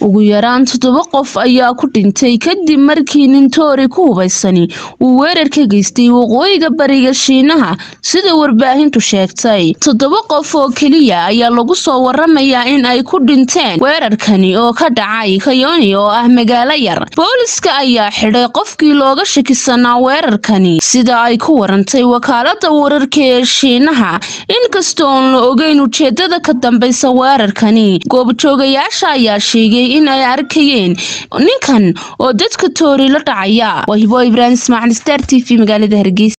ugu yaraan toddoba qof ayaa ku dhintay kadib markii nin toori ku hubaysani uu weerar ka geystay waqooyiga bariga shiinaha sida warbaahintu sheegtay toddoba qof oo keliya ayaa lagu soo waramayaa in ay ku dhinteen weerarkani oo ka dhacay kayoni oo ah magaalo yar booliska ayaa xidhay qofkii looga shakisanaa weerarkani sida ay ku warantay wakaalada wararka ee shiinaha inkasta oon la ogeyn ujeedada ka dambeysa weerarkani goobjoogayaasha ayaa sheegay in ay arkayeen ninkan oo dadka toori la dhacaya waa hibo ibraahim ismaaciil star t v magaalada hargeysa